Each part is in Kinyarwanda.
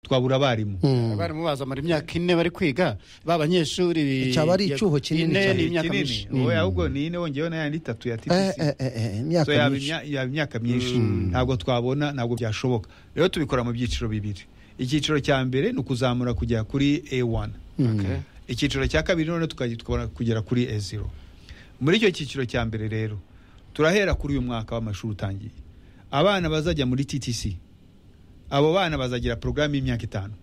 twabura abarimu abarimu bazamara imyaka ine bari kwiga ba banyeshuri Icyaba ari icyuho kinini ine cyane. ni imyaka Kinini. myinshi Wowe ahubwo ni ine wongeyeho n'ayandi itatu ya Eh, TTC eh, eh, eh, so imyaka yaba myinshi imya- yaba imyaka myinshi ntabwo twabona ntabwo byashoboka rero tubikora mu byiciro bibiri icyiciro cya mbere ni ukuzamura kugera kuri A1 Okay. icyiciro cya kabiri noneho tukagitwara kugera kuri A0 muri icyo cyiciro cya mbere rero turahera kuri uyu mwaka w'amashuri utangiye abana bazajya muri TTC abo bana bazagira porogaramu y'imyaka itanu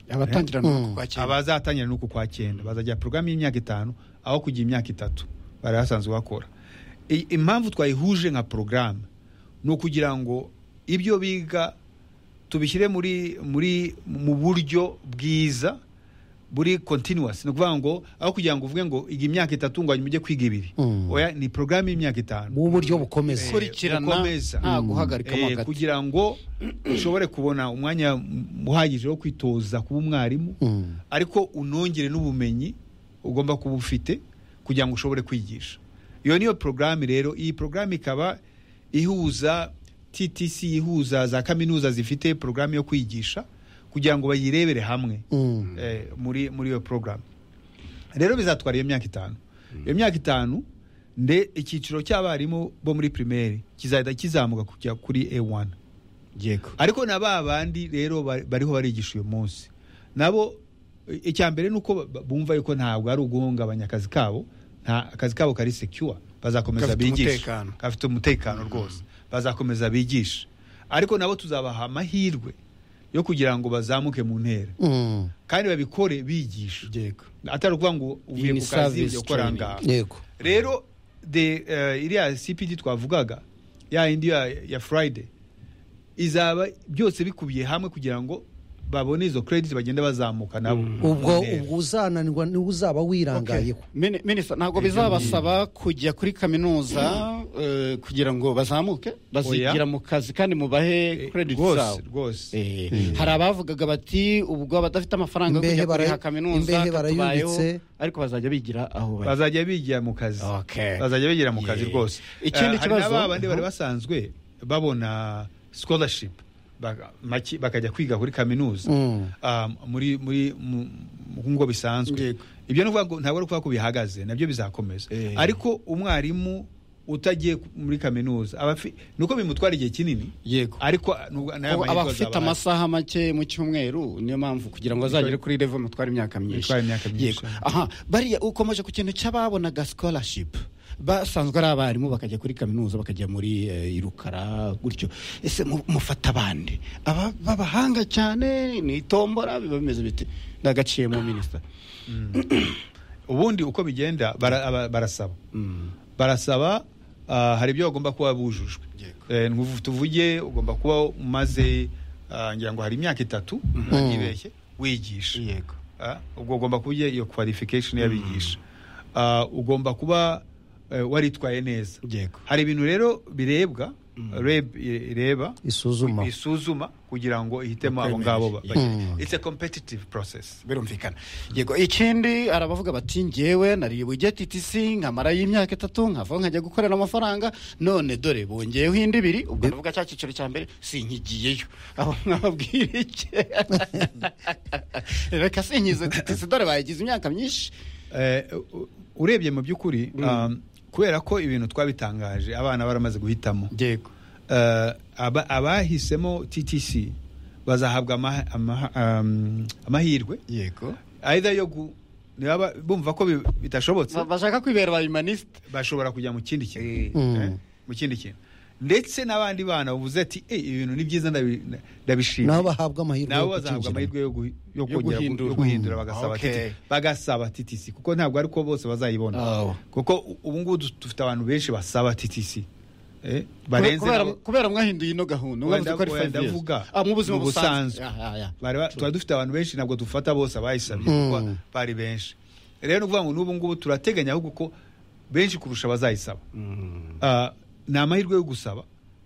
abatangira Mm. kwakira abazatangira n'uku kwa cyenda bazagira porogaramu y'imyaka itanu aho kugira imyaka itatu bari basanzwe bakora I- impamvu twayihuje nka porogaramu ni ukugira ngo ibyo biga tubishyire muri muri mu buryo bwiza buri continuous ni ukuvuga ngo aho kugira ngo uvuge ngo iga imyaka itatu ngo hanyuma ujye kwiga ibiri Mm. oya ni porogaramu y'imyaka itanu mu buryo bukomeza Kuri- gukurikirana gukomeza. nta guhagarikamo Eh, hagati kugira ngo ushobore kubona umwanya uhagije wo kwitoza kuba umwarimu Mm. ariko unongere n'ubumenyi ugomba kuba ufite kugira ngo ushobore kwigisha iyo niyo porogaramu rero iyi porogaramu ikaba ihuza TTC ihuza za kaminuza zifite porogaramu yo kwigisha kugira ngo bayirebere hamwe Mm. eh, muri muri iyo porogaramu rero bizatwara iyo myaka itanu iyo myaka itanu nde icyiciro cy'abarimu bo muri pirimeri kizahita kizamuka kujya kuri A1 yego ariko na ba bandi rero ba- bariho barigisha uyu munsi nabo i- icya mbere ni uko ba- bumva yuko ntabwo ari uguhungabanya akazi kabo nta akazi kabo kari secure bazakomeza Gafite bigishe umutekano. gafite umutekano rwose bazakomeza bigishe ariko nabo tuzabaha amahirwe yo kugira ngo bazamuke mu ntera Mm. kandi babikore bigisha yego atari ukuvuga ngo uvuye Ni ku kazi service ujya gukora training. ngaha yego rero de uh, iriya cpd twavugaga ya indi ya, ya friday izaba byose bikubiye hamwe kugira ngo babone izo credit bagenda bazamuka nabo ubwo Ntera. ubwo uzananirwa niwe uzaba wirangayeho Mini- minisita ntabwo bizabasaba kujya kuri kaminuza eh, kugira ngo bazamuke bazigira mu kazi kandi mubahe Eh, credit rwose zabo rwose Eh, hari abavugaga bati ubwo abadafite amafaranga yo Imbehe kujya kuriha bara- kaminuza imbehe katubayeho barayubitse. ariko bazajya bigira aho bari bazajya bigira mu kazi Okay. bazajya bigira mu kazi Yeah. rwose Ikindi Eh, hari kibazo- n'ababandi bari Mhm. basanzwe babona scholarship baka- maki- bakajya kwiga kuri kaminuza Mm. Ah, muri muri mu- mu- ngo bisanzwe Yego. ibyo ni ukuvuga ngo ntabwo ari ukuvuga ko bihagaze nabyo bizakomeza Eh. ariko umwarimu utagiye ku- muri kaminuza aba afi- ni uko bimutwara igihe kinini yego ariko nubwo- n'aya Abo- mahirwe abafite azaba ahari. amasaha make mu cyumweru niyo mpamvu kugira ngo azagere kuri level mutware imyaka myinshi Mutware imyaka myinshi. Yego. aha bariya ukomeje ku kintu cy'ababonaga scholarship basanzwe ari abarimu bakajya kuri kaminuza bakajya muri eh, irukara gutyo ese mu- mufata abandi aba b'abahanga cyane ni itombora biba bimeze biti ndagaciye mu minisita ubundi uko bigenda bara- aba- barasaba barasaba ah, hari ibyo bagomba kuba bujujwe Yego. Eh, nkuvu- tuvuge ugomba kuba umaze ah, ngira ngo hari imyaka itatu ntibeshye wigisha yego Ah, ubwo ugomba kuba ugiye iyo qualification y'abigisha Ah, ugomba kuba eh, waritwaye neza yego hari ibintu rero birebwa reb ireba isuzuma isuzuma kugira ngo ihitemo abo Bakwemerere. ngabo ba- Yeah. bagira. it's a competitive process birumvikana yego ikindi arabavuga bati ngewe nari bujye TTC nkamarayo imyaka itatu nkavaho nkajya gukorera amafaranga none dore bongeyeho indi ibiri ubwo ndavuga cya cyiciro cya mbere sinkigiyeyo aho mwababwira iki reka sinkize TTC dore bayigize imyaka myinshi Eh, u- urebye mu by'ukuri ah, kubera ko ibintu twabitangaje abana baramaze guhitamo yego Eh, aba- abahisemo TTC bazahabwa ama- ama- um, amahirwe yego either yo gu- niba bumva ko bi- bitashobotse Ba- bashaka kwibera ba humaniste bashobora kujya mu kindi kintu Mm. Eh, mu kindi kintu ndetse n'abandi bana bavuze ati "Eh, ibi bintu ni byiza ndabi- nda- nabo ndabishima bahabwa amahirwe nabo yo bazahabwa kucyinjiramo. amahirwe yo guhi- yo Yo kongera gu- guhindura. yo guhindura Mm. bagasaba Okay. TTC bagasaba TTC kuko ntabwo ari ko bose bazayibona Oh. kuko u- ubu ngubu du- dufite abantu benshi basaba TTC eh, barenze kubera nabo- kubera mwahinduye ino gahunda mwavuze Wenda- ko ari five wenda years. vuga Ah, mu buzima mu busanzwe. busanzwe Ah, ah, ah. Bari ba- tuba dufite abantu benshi ntabwo dufata bose abayisabye kuko bari benshi rero ni ukuvuga ngo n'ubu ngubu turateganya ahubwo ko benshi kurusha bazayisaba Ah, ni amahirwe yo gusaba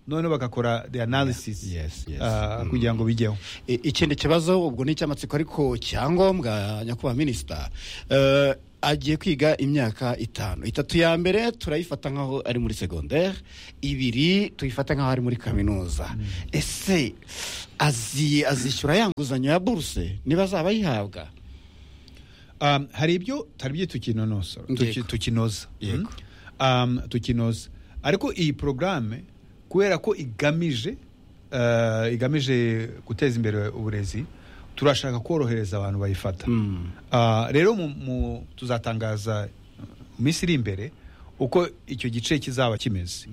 noneho bagakora the analysis Yes, yes. ah, kugira ngo bijyeho I- ikindi kibazo ubwo ni icy'amatsiko ariko cyangombwa nyakubahwa minisita Eh, agiye kwiga imyaka itanu itatu ya mbere turayifata nk'aho ari muri segonderi ibiri tuyifata nk'aho ari muri kaminuza ese azi azishyura ya nguzanyo ya buruse niba azaba ayihabwa um, hari ibyo hari ibyo tukinonosora Yego. tuki- tukinoza Yego. Mm. um, tukinoza ariko iyi porogaramu kubera ko igamije uh, igamije guteza imbere uburezi turashaka korohereza abantu bayifata Mm. Ah, rero mu- mu- tuzatangaza mu minsi iri imbere uko icyo gice kizaba kimeze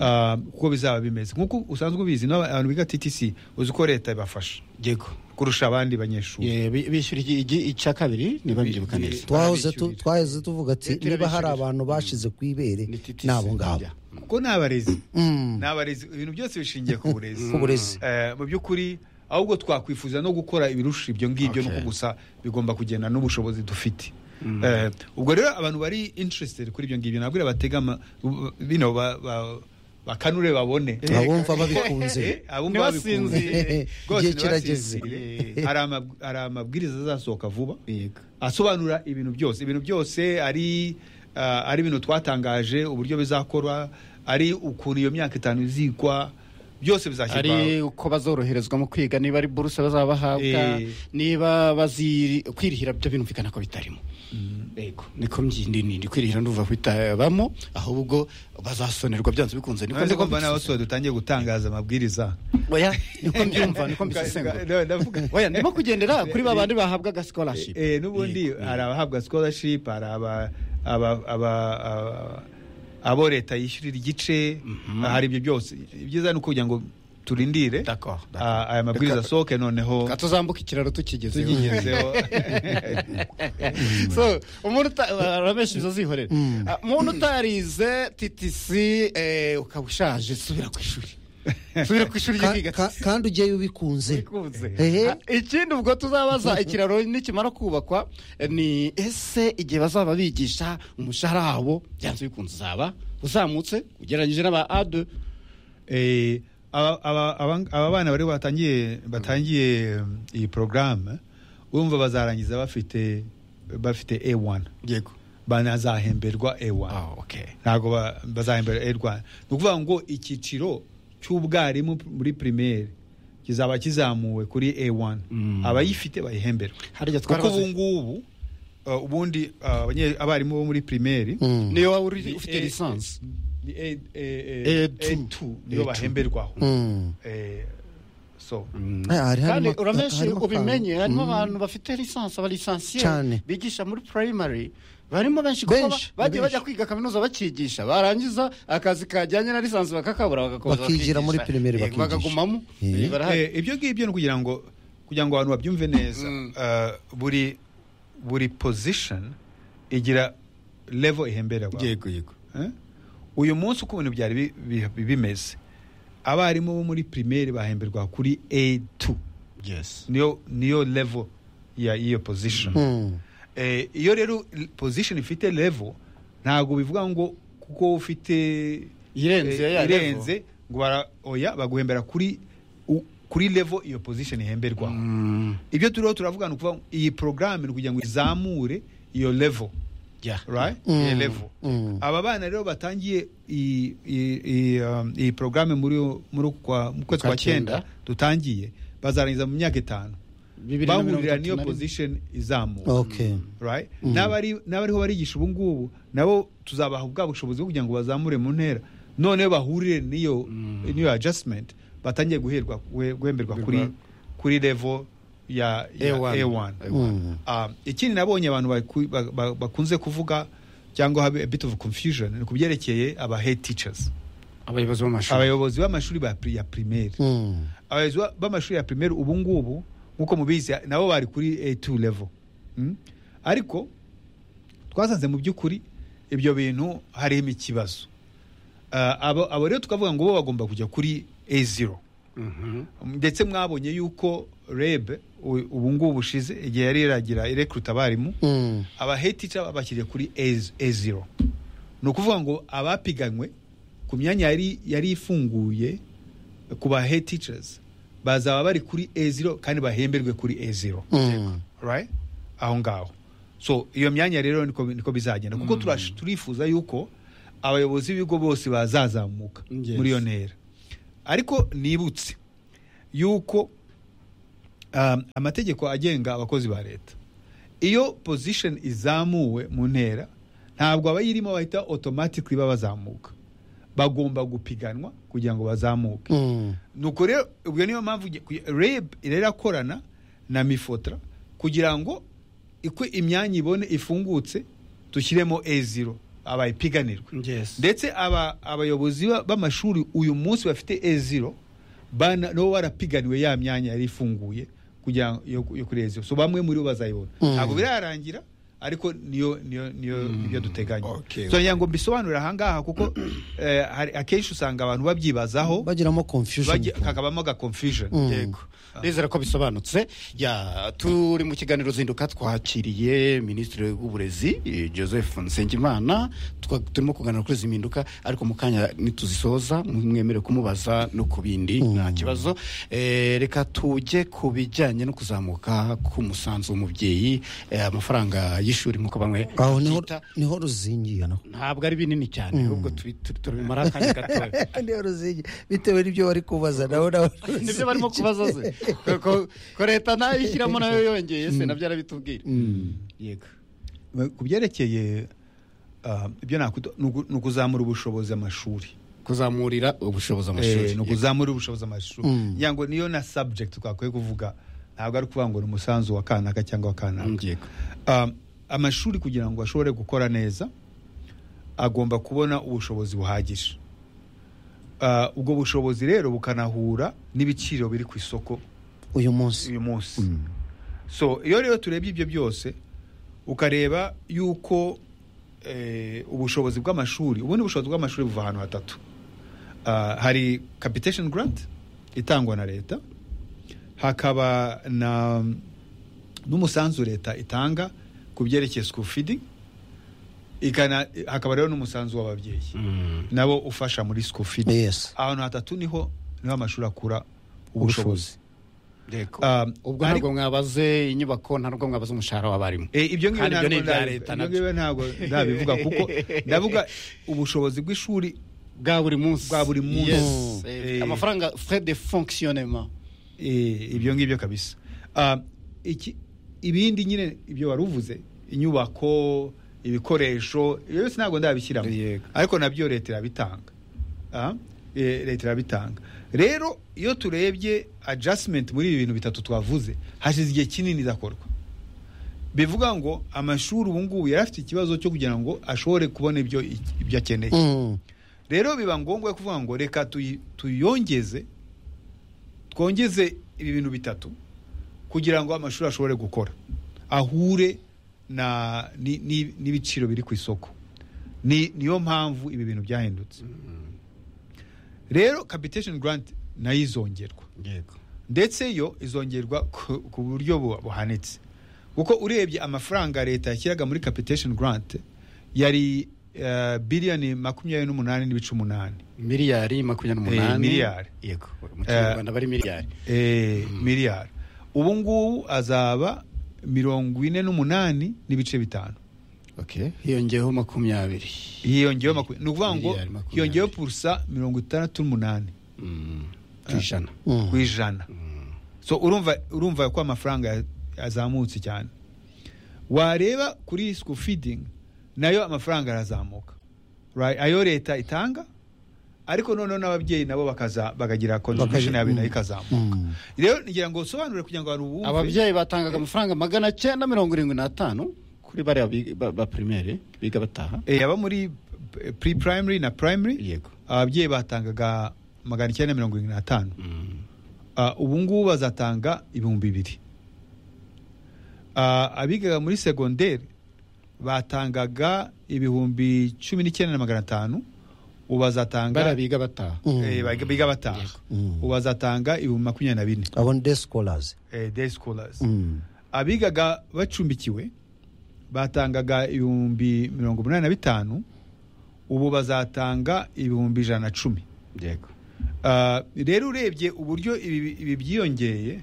Ah, uko bizaba bimeze nk'uko usanzwe ubizi n'aba- abantu biga ttc uzi ko leta ibafasha yego kurusha abandi banyeshuri Ye, bi- bishyura iki- iki- icya kabiri niba mbyibuka neza twahoze tu- Barabishyurira. twahoze tuvuga ati Leta niba hari irabishyurira. abantu bashize ku ibere Ni TTC. ni abo ngabo Yeah. kuko ni abarezi Mm. ni abarezi ibintu byose bishingiye ku burezi Ku burezi. Eh, mu by'ukuri ahubwo twakwifuza no gukora ibirusha ibyo ngibyo Okay. nuko gusa bigomba kugenda n'ubushobozi dufite Mm. Eh, ubwo rero abantu bari interested kuri ibyo ngibyo nabwira batega ama- u- bino ba- ba- bakanure babone abumva babikunze Eh, abumva Ntibasinzire. babikunze. Rwose Igihe kirageze. ntibasinzire. Hari amab- hari amabwiriza azasohoka vuba yego asobanura ibintu byose ibintu byose ari ah, ari ibintu twatangaje uburyo bizakorwa ari ukuntu iyo myaka itanu izikwa byose bizashyirwa ari uko bazoroherezwa mu kwiga niba ari buruse bazaba bahabwa Eh. niba bazi kwirihira byo birumvikana ko bitarimo yego niko mbyindi kwirihira nduva bitabamo ahubwo bazasonerwa byanze bikunze niko none niko kumva nawe soya dutangiye gutangaza amabwiriza oya niko mbyumva niko mbisesengura oya ndimo kugendera kuri ba bandi bahabwaga scholarship Eh, eh, n'ubundi Yego. hari abahabwa scholarship hari aba- aba- aba- aba- abo leta yishyurira igice hari ibyo byose ibyiza ni ukugira ngo turindire D'accord, d'accord. ah, aya mabwiriza Reka- asohoke noneho Reka tuzambuka ikiraro tukigezeho tuyigezeho so umuntu uta- ramesha ibyo zihorera Ah, umuntu utarize TTC eh, ukaba ushaje subira ku ishuri subira ku ishuri Ka- ryo kwiga ka- kandi ujyeyo ubikunze Bikunze. Ehe. Ah, ikindi ubwo tuzabaza ikiraro nikimara kubakwa eh, ni ese igihe bazaba bigisha umushahara wabo byanze bikunze uzaba uzamutse ugereranyije n'aba ade Eh, aba aba- aba- aba bana bari batangiye batangiye mm, iyi porogaramu urumva bazarangiza bafite bafite A1 yego banazahemberwa A1 Ah, okay. ntabwo ba- bazahemberwa A1 ni ukuvuga ngo icyiciro cy'ubwarimu muri primaire kizaba kizamuwe kuri A1 Mm. abayifite bayihemberwa harya kuko twarabaze ubu ngubu uh, ubundi uh, abanye- abarimu bo muri primaire Mm. niyo waba uri ufite Eh, eh, lisansi ni A- A- A- A2. A2 niyo A2. bahemberwaho Mm. Eh, so Ah, hari kandi harimo- uramenshi harimo ubimenye akanga. harimo Mm. abantu bafite lisansi Cyane. abalisansiyeri bigisha muri primary barimo benshi kuko ba- Benshi, ni bagiye benshi. bajya kwiga kaminuza bakigisha barangiza akazi kajyanye na lisansi bakakabura bagakomeza Bakigira muri bakigisha. primary Yego, bakigisha. bakagumamo Eh. barahari Eh, ibyo ngibyo ni kugira ngo kugira ngo abantu babyumve neza Mm. eh, buri buri position igira level ihembererwa yego yego Eh? uyu munsi uko ibintu byari bi- bi- bimeze abarimu bo muri primaire bahemberwa kuri A2 yes niyo niyo level ya iyo position Mm. Eh, iyo rero position ifite level ntabwo bivuga ngo kuko ufite Irenze eh, ya level. irenze ngo bara- oya baguhembera kuri u- kuri level iyo position ihemberwa ibyo turiho turavuga ni ukuvuga ngo iyi porogaramu ni kugira ngo izamure iyo level yeah right Mm. iyo level Mm. aba bana rero batangiye iyi- iyi- iyi um, iyi porogaramu muri muri uku kwa- mu kwezi Kwa kwa cyenda cyenda. dutangiye bazarangiza mu myaka itanu Bibiri na mirongo bahurira itatu niyo na rimwe. position izamuka Okay. right n'abari n'abariho barigisha ubu ngubu nabo tuzabaha ubwa bushobozi bwo kugira ngo bazamure mu ntera noneho bahurire n'iyo n'iyo adjustment batangiye guherwa guhe- guhemberwa kuri kuri level ya, ya A1 A1. Mm. Ah, ikindi nabonye abantu baku- ba- ba- bakunze kuvuga cyangwa habe a bit of confusion ni ku byerekeye aba head teachers abayobozi b'amashuri abayobozi b'amashuri ba pri- ya primaire Mm. abayobozi ba- b'amashuri ya primaire ubu ngubu nk'uko mubizi nabo bari kuri A2 level Mm? ariko twasanze mu by'ukuri ibyo bintu harimo ikibazo Ah, abo abo rero tukavuga ngo bo bagomba kujya kuri A0 Mhm. ndetse mwabonye yuko reb u- ubu ngubu bushize igihe yari iragira irekruta abarimu Mm. aba head teacher babashyiriye kuri A- A0 ni ukuvuga ngo abapiganywe ku myanya yari yari ifunguye ku ba head teachers bazaba bari kuri A0 kandi bahemberwe kuri A0 Mm. right aho ngaho so iyo myanya rero niko niko bizagenda kuko turash- turifuza yuko abayobozi b'ibigo bose bazazamuka Yes. muri iyo ntera ariko nibutse yuko um, amategeko agenga abakozi ba leta iyo position izamuwe mu ntera ntabwo abayirimo bahita automatically babazamuka bagomba gupiganwa kugira ngo bazamuke Mm. nuko rero ubwo niyo mpamvu uge- kuge- reb rero irakorana na mifotra kugira ngo iko imyanya ibone ifungutse dushyiremo e0 abayipiganirwe Yes. ndetse aba abayobozi ba- b'amashuri uyu munsi bafite e0 bana no warapiganiwe ya myanya yari ifunguye kugira ngo- yo, yo kuri e0 so bamwe muri bo bazayibona Mm. ntabwo birarangira ariko niyo niyo niyo, niyo duteganya Okay. so ngira ngo mbisobanurire ahangaha kuko eh, hari- akenshi usanga abantu babyibazaho bagiramo confusion Bagi- kakabamo aga confusion yego ndizera ko bisobanutse ya turi mu kiganiro zinduka twakiriye minisitiri w'uburezi eh, joseph nsengimana Twa- turimo kuganira kuri izi mpinduka ariko mu kanya nituzisoza mwemere kumubaza no ku bindi nta kibazo Eh, reka tujye ku bijyanye no kuzamuka k'umusanzu w'umubyeyi eh, amafaranga y'ishuri nk'uko bamwe aho niho babyita. niho ruzingiye naho ntabwo ari binini cyane ahubwo tubi- tu- turabimara akanya gatoya niho ruzingiye bitewe n'ibyo bari kubaza naho naho nibyo barimo kubaza se Ko- ko- ko leta nayo ishyiramo nayo yongeye se nabyo arabitubwira yego ku byerekeye ah, ibyo nakwita- ni uku- ni ukuzamura ubushobozi amashuri kuzamurira ubushobozi amashuri Eh, ni ukuzamura ubushobozi amashuri ngira ngo niyo na subject twakwiye kuvuga ntabwo ari ukuvuga ngo ni umusanzu wa kanaka cyangwa wa kanaka yego Um, amashuri kugira ngo ashobore gukora neza agomba kubona ubushobozi buhagije Ah, ubwo bushobozi rero bukanahura n'ibiciro biri ku isoko uyu munsi uyu munsi so iyo rero turebye ibyo byose ukareba yuko eh, ubushobozi bw'amashuri ubundi ubushobozi bw'amashuri buva ahantu hatatu Ah, hari capitation grant itangwa na leta hakaba na n'umusanzu leta itanga ku byerekeye school feeding ikana hakaba rero n'umusanzu w'ababyeyi nabo ufasha muri school feeding yes ahantu hatatu niho niho amashuri akura ubushobozi ubushobozi yego Ah, ariko- ubwo ntabwo mwabaze inyubako ntabwo mwabaze umushahara w'abarimu Eh, ibyo ngibyo Kandi ibyo ni ntabwo ibya nda- leta ibyo nabyo. ngibyo ntabwo ndabivuga kuko ndavuga ubushobozi bw'ishuri bwa buri munsi Bwa buri munsi. Yes. Mm. Eh, Eh. amafaranga frais de fonctionnement eh, ibyo ngibyo kabisa Ah, iki- ibindi nyine ibyo wari uvuze inyubako ibikoresho ibyo byose ntabwo ndabishyiramo Yego. ariko nabyo leta irabitanga Ah, eh, leta irabitanga rero iyo turebye adjustment muri ibi bintu bitatu twavuze hashize igihe kinini idakorwa bivuga ngo amashuri ubu ngubu yari afite ikibazo cyo kugira ngo ashobore kubona ibyo ibyo akeneye Mm. rero biba ngombwa kuvuga ngo reka tuyi- tuyongeze twongeze ibi bintu bitatu kugira ngo amashuri ashobore gukora ahure na ni- ni- n'ibiciro biri ku isoko ni niyo mpamvu ibi bintu byahindutse rero capitation grant nayo izongerwa yego ndetse yo izongerwa ku ku buryo bu- buhanitse kuko urebye amafaranga leta yashyiraga muri capitation grant yari eh, biliyoni makumyabiri n'umunani n'ibice umunani miliyari makumyabiri Eh, n'umunani miliyari. yego mu kinyarwanda bari miliyari eh, miliyari ubu ngubu azaba mirongo ine n'umunani n'ibice bitanu okay hiyongeyeho makumyabiri hiyongeyeho makumyabiri ni ukuvuga ngo Miliyari makumyabiri. hiyongeyeho purusa mirongo itandatu n'umunani Mm, ku ijana Mm. ku ijana Mm. so urumva urumva ko amafaranga ya- yazamutse cyane wareba kuri school feeding nayo amafaranga arazamuka right? ayo leta itanga ariko noneho n'ababyeyi nabo bakaza bagagira contribution yabe nayo ikazamuka Mm. rero ngira ngo usobanure kugira ngo abantu bumve ababyeyi batangaga amafaranga magana cyenda mirongo irindwi n'atanu kuri bariya bi- ba- ba primaire biga bataha Eh, aba muri pre primary na primary yego ababyeyi batangaga magana icyenda mirongo irindwi n'atanu Mm. Ah, ubu ngubu bazatanga ibihumbi bibiri Ah, abigaga muri segonderi batangaga ibihumbi cumi n'icyenda na magana atanu ubu bazatanga bariya biga bataha Mm. eh, biga- biga bataha Mm. ubu bazatanga ibihumbi makumyabiri na bine abo ni day scholars eh, day scholars Mm. abigaga bacumbikiwe batangaga ibihumbi mirongo umunani na bitanu ubu bazatanga ibihumbi ijana na cumi yego Ah, rero urebye uburyo ibi ibi byiyongeye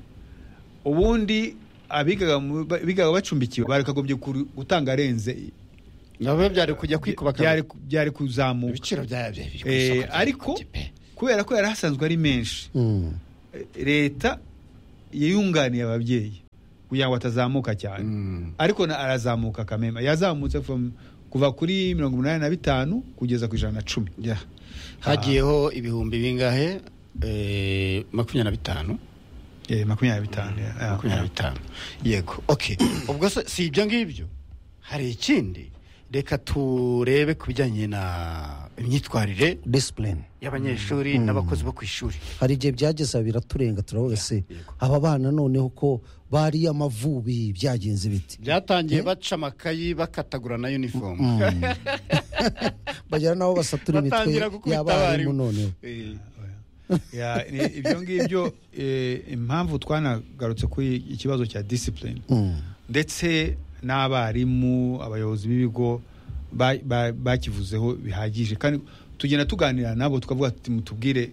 ubundi abigaga mu- ba- bigaga bacumbikiwe barakagombye kuru- gutanga arenze nabo byari kujya kwikuba byari ku- byari kuzamuka ibiciro byayo biri ku Eh, isoko rya ariko- Gikoki pe. kubera ko yari ahasanzwe ari menshi Mm. eh, leta yayunganiye ababyeyi kugira ngo atazamuka cyane Mm. ariko na arazamuka kamema yazamutse from kuva kuri mirongo umunani na bitanu kugeza ku ijana na cumi Yeah. hagiyeho ibihumbi bingahe Eh, makumyabiri na bitanu Eh, makumyabiri na bitanu yeah. makumyabiri na bitanu yego okay ubwo se si ibyo ngibyo hari ikindi reka turebe ku bijyanye na imyitwarire discipline y'abanyeshuri n'abakozi bo ku ishuri hari igihe byageza biraturenga turavuga se yego. aba bana noneho ko bari amavubi byagenze biti byatangiye baca amakayi bakatagura na uniform Mm. bagera n'aho basatura imitwe Batangira gukubita y'abarimu abarimu. noneho Eh, Ya, ni- ibyo ngibyo eh, impamvu twanagarutse kuri ikibazo cya discipline Mm. ndetse n'abarimu abayobozi b'ibigo ba- ba- bakivuzeho bihagije kandi tugenda tuganira nabo tukavuga tuti mutubwire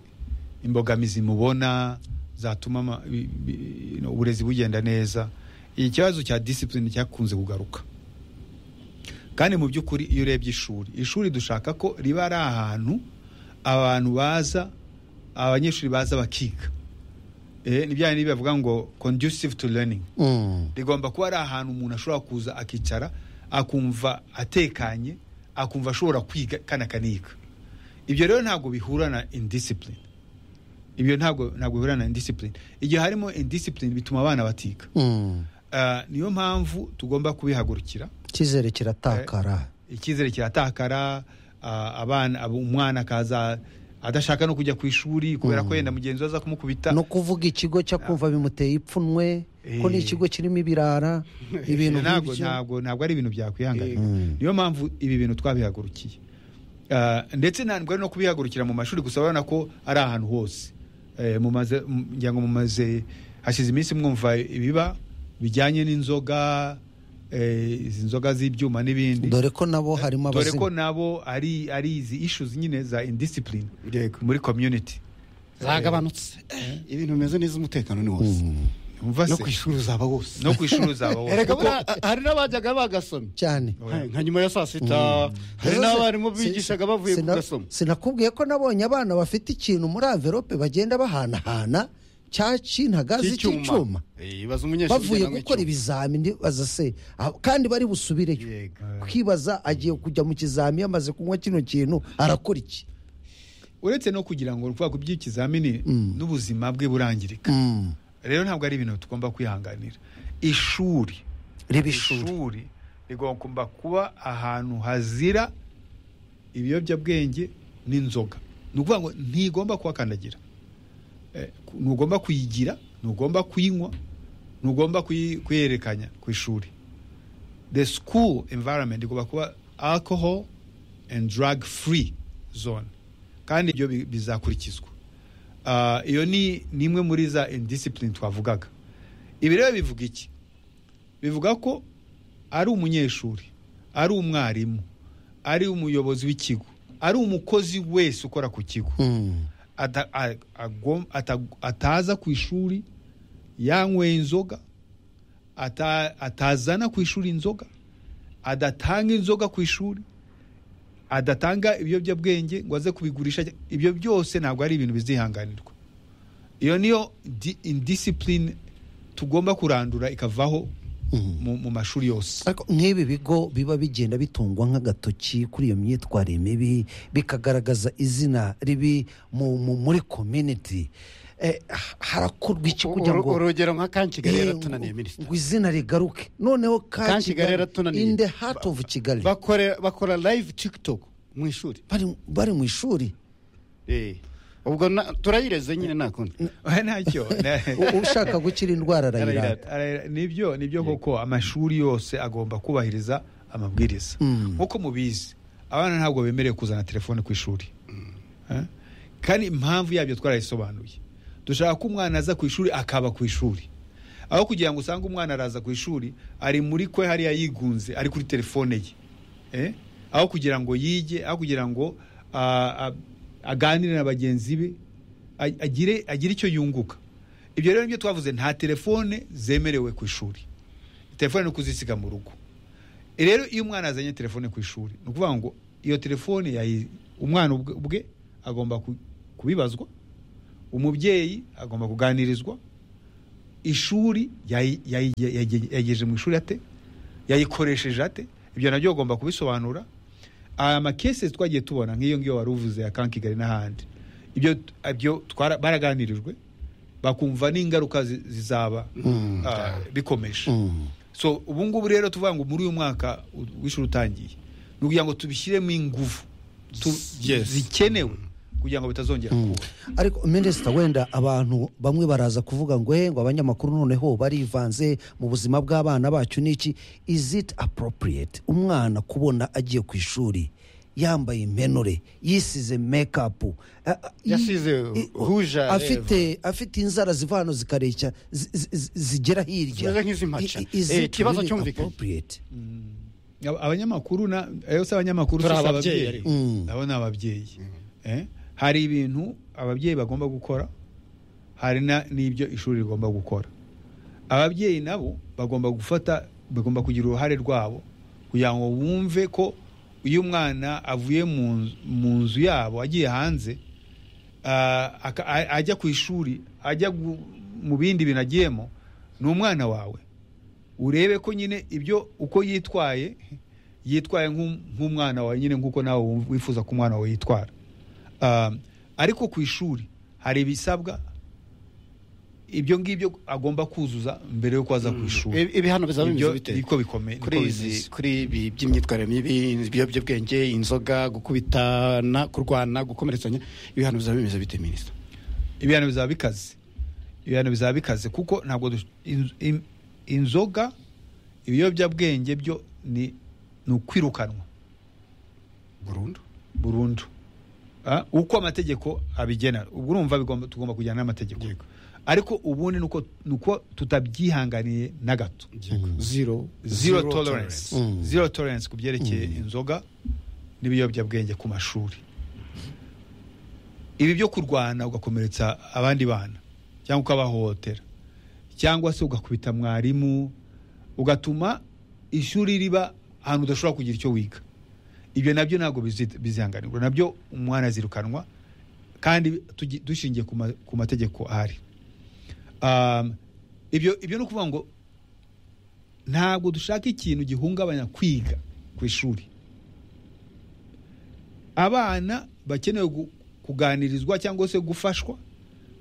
imbogamizi mubona zatuma ama- bi- bi- no, uburezi bugenda neza iki kibazo cya discipline cyakunze kugaruka kandi mu by'ukuri iyo urebye ishuri ishuri dushaka ko riba ari ahantu abantu baza abanyeshuri baza bakiga Eh, ni bya bindi bavuga ngo conducive to learning Mm. rigomba kuba ari ahantu umuntu ashobora kuza akicara akumva atekanye akumva ashobora kwiga kandi akaniga ibyo rero ntabwo bihura na indiscipline ibyo ntabwo ntabwo bihura na indiscipline igihe harimo indiscipline bituma abana batiga Mm. Ah, niyo mpamvu tugomba kubihagurukira icyizere kiratakara icyizere kiratakara ah, abana abo- umwana akaza adashaka no kujya ku ishuri kubera ko yenda mugenzi we aza kumukubita no kuvuga ikigo cyakumva bimuteye ipfunwe ko ni Eh. ikigo kirimo ibirara ibintu ntabwo nk'ibyo ntabwo ntabwo ari ibintu byakwihanganira Mm. niyo mpamvu ibi bintu twabihagurukiye Ah, ndetse ntabwo ari no kubihagurukira mu mashuri gusa urabona ko ari ahantu hose Eh, mumaze m- ngira ngo mumaze hashize iminsi mwumva ibiba bijyanye n'inzoga eh, izi nzoga z'ibyuma n'ibindi dore ko nabo harimo dore ko abazima nabo ari ari izi issues nyine za indiscipline yego muri community zagabanutse Eh, ibintu bimeze neza umutekano ni wose Mm. umva no se ku ishuri uzaba wose no ku ishuri uzaba wose. erega buriya, hari n'abajyaga bagasoma cyane Hey, nka nyuma ya saa sita hari n'abarimu bigishaga bavuye ku Sina- gasomo sinakubwiye ko nabonye abana bafite ikintu muri averope bagenda bahanahana cyacintaga cy'icyuma Eh, ibaze umunyeshuri bavuye ugenda mu gukora icyuma. ibizamini baza se ah, kandi bari busubireyo Yego. kwibaza agiye kujya mu kizami amaze kunywa kino kintu arakora iki uretse no kugira ngo kuvuga ku by'ikizamini n'ubuzima bwe burangirika Mm. rero ntabwo ari ibintu tugomba kwihanganira ishuri riba ishuri ishuri rigomba kuba ahantu hazira ibiyobyabwenge n'inzoga ni ukuvuga ngo ntigomba kuhakandagira Eh, ku- ntugomba kuyigira ntugomba kuyinywa ntugomba kuyi- kuyerekanya ku ishuri the school environment igomba kuba alcohol and drug free zone kandi ibyo bi- bizakurikizwa Ah, iyo ni ni imwe muri za indiscipline twavugaga ibi rero bivuga iki bivuga ko ari umunyeshuri ari umwarimu ari umuyobozi w'ikigo ari umukozi wese ukora ku kigo Mm. ata- a- agom- ata- ataza ku ishuri yanyweye inzoga ata- atazana ku ishuri inzoga adatanga inzoga ku ishuri adatanga ibiyobyabwenge ngo aze kubigurisha ibyo byose ntabwo ari ibintu bizihanganirwa iyo niyo di- indiscipline tugomba kurandura ikavaho Mm. mu, mu mashuri yose ariko nk'ibi bigo biba bigenda bitungwa nk'agatoki kuri iyo myitwarire mibi bikagaragaza izina ribi mu- mu- muri community Eh, ha- harakorwa iki kugira Uru- ngo urugero nka kankigali Eh, yaratunaniye minisita ngo izina rigaruke noneho Ka Kigali yaratunaniye. in the heart of kigali bakore bakora live tiktok mu ishuri Bari- bari mu ishuri Eh, ubwo na- turayireze nyine nta kundi ntacyo na- U- ushaka gukira indwara arayirata Arayirata, arayira- nibyo nibyo koko amashuri yose agomba kubahiriza amabwiriza Mm. nkuko mubizi abana ntabwo bemerewe kuzana telefone ku ishuri Eh? kandi impamvu yabyo twarayisobanuye dushaka ko umwana aza ku ishuri akaba ku ishuri aho kugira ngo usange umwana araza ku ishuri ari muri kwe hariya yigunze ari kuri telefone ye Eh? aho kugira ngo yige aho kugira ngo ah, ah, aganire na bagenzi be a- agire agire icyo yunguka ibyo rero nibyo twavuze nta telefone zemerewe ku ishuri telefone ni ukuzisiga mu rugo rero iyo umwana azanye telefone ku ishuri ni ukuvuga ngo iyo telefone yayi- umwana ubwe- ubwe agomba ku- kubibazwa umubyeyi agomba kuganirizwa ishuri yayi- yayi- yayi- yayigejeje mu ishuri ate yayikoresheje ate ibyo nabyo bagomba kubisobanura aya makese twagiye tubona nk'iyo ngiyo wari uvuze ya kan kigali n'ahandi ibyo ibyo twara- baraganirijwe bakumva n'ingaruka zi- zizaba Mm. ah, bikomeje Mm. so ubu ngubu rero tuvuga ngo muri uyu mwaka u- w'ishuri utangiye ni ukugira ngo tubishyiremo ingufu tu- Yes. zikenewe kugira ngo bitazongera kuba ariko minisita wenda abantu bamwe baraza kuvuga ngo he ngo abanyamakuru noneho barivanze mu buzima bw'abana bacu n'iki is it appropriate umwana kubona agiye ku ishuri yambaye impenure yisize mekapu a- a- Yasize i- rouge à afite afite inzara ziva hano zikareshya zi- zi- zi- zigera hirya Zimeze nk'izimpaca. I- is it Eh, ikibazo really cyumvikanye. appropriate? Aba- abanyamakuru na ayo si abanyamakuru si Turi si ababyeyi ababyeyi ariko. Mm. nabo ni ababyeyi Eh? hari ibintu ababyeyi bagomba gukora hari na- n'ibyo ishuri rigomba gukora ababyeyi nabo bagomba gufata bagomba kugira uruhare rwabo kugira ngo bumve ko iyo umwana avuye mu nzu- mu nzu yabo agiye hanze ah, aka- a- ajya ku ishuri ajya gu- mu bindi bintu agiyemo ni umwana wawe urebe ko nyine ibyo uko yitwaye yitwaye nk'u- nk'umwana wawe nyine nk'uko nawe wumva- wifuza ko umwana wawe yitwara Um, ariko ku ishuri hari ibisabwa ibyo ngibyo agomba kuzuza mbere yuko aza ku ishuri Ibi- ibihano bizaba Ibyo bimeze bite niko bikomeye kuri izi kuri ibi by'imyitwarire mibi ibiyobyabwenge inzoga gukubitana kurwana gukomeretsanya ibihano bizaba bimeze bite minisita ibihano bizaba bikaze ibihano bizaba bikaze kuko ntabwo dush- in- in- inzoga ibiyobyabwenge byo ni ni ukwirukanwa burundu burundu Ah, uko amategeko abigena ubwo urumva bigomba- tugomba kujyana n'amategeko Yego. ariko ubundi nuko nuko tutabyihanganiye na gato zero zero tolerance tolerance. Mm. zero tolerance ku byerekeye inzoga n'ibiyobyabwenge ku mashuri ibi byo kurwana ugakomeretsa abandi bana cyangwa ukabahohotera cyangwa se ugakubita mwarimu ugatuma ishuri riba ahantu udashobora kugira icyo wiga ibyo nabyo ntabwo bizi- bizihanganirwa nabyo umwana azirukanwa kandi tugi- dushingiye ku ma- ku mategeko ahari Um, ibyo ibyo ni ukuvuga ngo ntabwo dushaka ikintu gihungabanya kwiga ku ishuri abana bakenewe gu- kuganirizwa cyangwa se gufashwa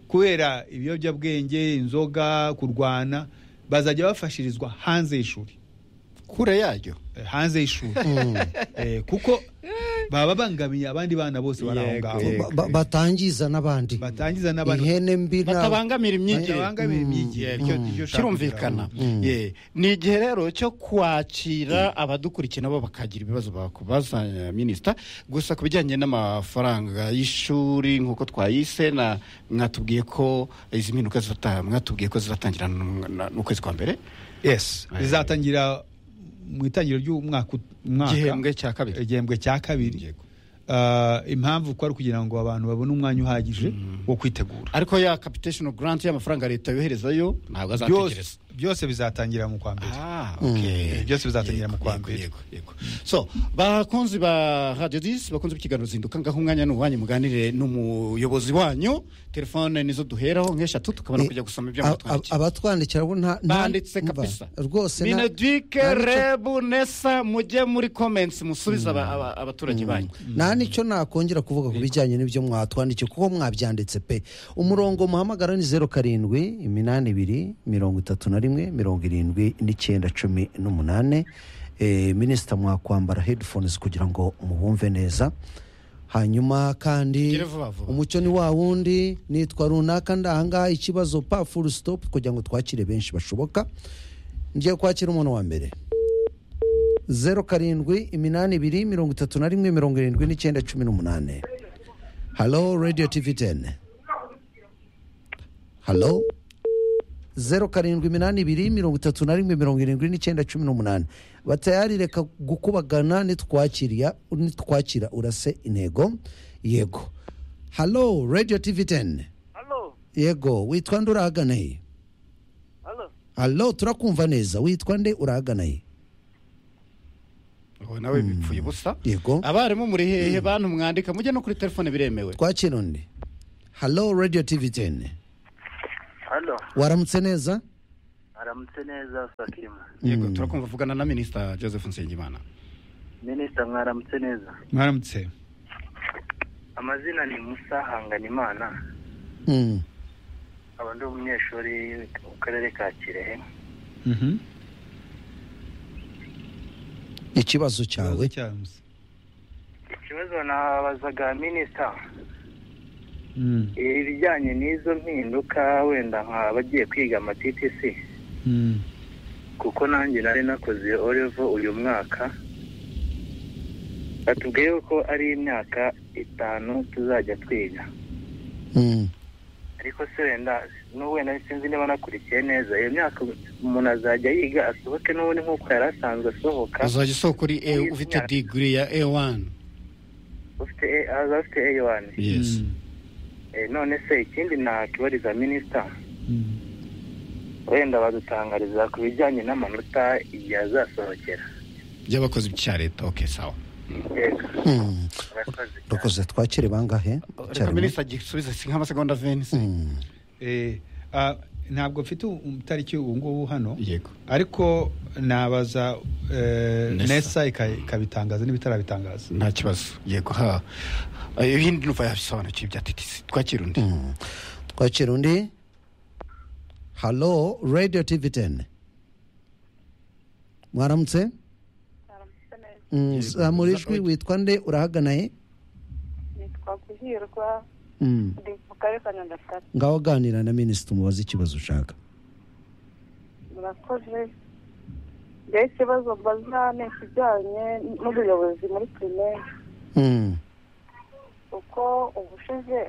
kubera ibiyobyabwenge inzoga kurwana bazajya bafashirizwa hanze y'ishuri kure yaryo Eh, hanze y'ishuri Eh, kuko baba bangamiye abandi bana bose bari aho Yego, ngaho yego. Ba- ba- batangiza n'abandi batangiza n'abandi ihene mbi nta- batabangamira imyigire batabangamiye imyigire Mm. nicyo- nicyo ushaka kirumvikana kugira ngo- Yeah. ni igihe rero cyo kwakira abadukurikira nabo bakagira ibibazo bakubaza eh, minisita gusa ku bijyanye n'amafaranga y'ishuri nk'uko twayise na mwatubwiye ko izi mpinduka zizata- mwatubwiye ko zizatangira n- na- n'ukwezi kwa mbere yes Eh. bizatangira mu itangiriro ry'umwaka ut- umwaka igihembwe cya kabiri igihembwe cya kabiri Yego. Ah, impamvu ko ari ukugira ngo abantu babone umwanya uhagije wo kwitegura ariko ya capitation grant y'amafaranga leta yoherezayo ntabwo azategereza byose byose bizatangira mu kwa mbere Ah, okay. Mm. Byose bizatangira mu kwa Yego, mbere. yego, yego. so bakunzi ba radiyo disi bakunzi b'ikiganiro zinduka ngaho umwanya ni uwanyu muganire n'umuyobozi wanyu telefone nizo duheraho nk'eshatu tukabona Eh, kujya gusoma ibyo ab- ab- mwatwandikiye abatwandikira bo nta nta- banditse mva, kabisa rwose nta- minedike nta nicyo- rebu nesa mujye muri comments musubize aba- aba- abaturage banyu nta nicyo nakongera kuvuga ku bijyanye n'ibyo mwatwandikiye kuko mwabyanditse pe umurongo muhamagara ni zeru karindwi iminani ibiri mirongo itatu na rimwe mirongo irindwi n'icyenda cumi n'umunane Eh, minisita mwakwambara headphones kugira ngo mubumve neza hanyuma kandi Gire vuba vuba. umucyo ni wa wundi nitwa runaka ndahangaha ikibazo pa full stop kugira ngo twakire benshi bashoboka ngiye kwakira umuntu wa mbere zeru karindwi iminani ibiri mirongo itatu na rimwe mirongo irindwi n'icyenda cumi n'umunane halo radiyo tivi teni halo zeru karindwi iminani ibiri mirongo itatu na rimwe mirongo irindwi n'icyenda cumi n'umunane batayari reka gukubagana nitwakiriya nitwakira urase intego yego halo radiyo tivi teni halo yego witwa nde urahagana he hano halo turakumva neza witwa nde urahagana he ubu nawe bipfuye ubusa yego abarimu muri hehe bantu mwandika mujye no kuri telefone biremewe twakira undi halo radiyo tivi teni hano waramutse neza aramutse neza sakima yego turakumva vugana na minisita joseph nsengimana minisita mwaramutse neza mwaramutse amazina ni musa hanganimana Mm. aba ndi umunyeshuri mu karere ka kirehe Mhm. ikibazo cyawe Ikibazo cyawe, Musa. ikibazo nabazaga minisita Mm, ibijyanye n'izo mpinduka wenda nk'abagiye kwiga amatitisi mm, kuko nanjye nari nakoze orevo uyu mwaka batubwiye ko ari imyaka itanu tuzajya twiga Mm. ariko se wenda n'ubu wenda sinzi niba nakurikiye neza iyo myaka umuntu azajya yiga asohoke n'ubundi nk'uko yari asanzwe asohoka uzajya isoko kuri e Yes, ufite yeah. digiri ya e wani ufite A- aza afite A1 yesi mm, Eh, none se ikindi nakibariza minisita mm. wenda badutangariza ku bijyanye n'amanota igihe azasohokera by'abakozi bya leta oke sawa yego Mm. murakoze cyane. urakoze twakire bangahe reka Icyarimwe. minisita gisubize si nk'amasegonda veni se Mm. Eh, ah, ntabwo mfite um- itariki ubu ngubu hano yego ariko nabaza eh, Nesa. nesa ika- ikabitangaza n'ibitarabitangaza nta kibazo yego ha ibindi numva yabisobanukiwe ibya titisi twakira undi Mm. twakira undi halo radiyo tivi teni mwaramutse aramutse neza Mm, Yego. zamura ijwi witwa nde urahagana he nitwa guhirwa Mm. ndi mu karere ka nyagatare ngaho ganira na minisita umubaze ikibazo ushaka murakoze rero ikibazo mbaza ni ikijyanye n'ubuyobozi muri pirimeri Mm. kuko ubushize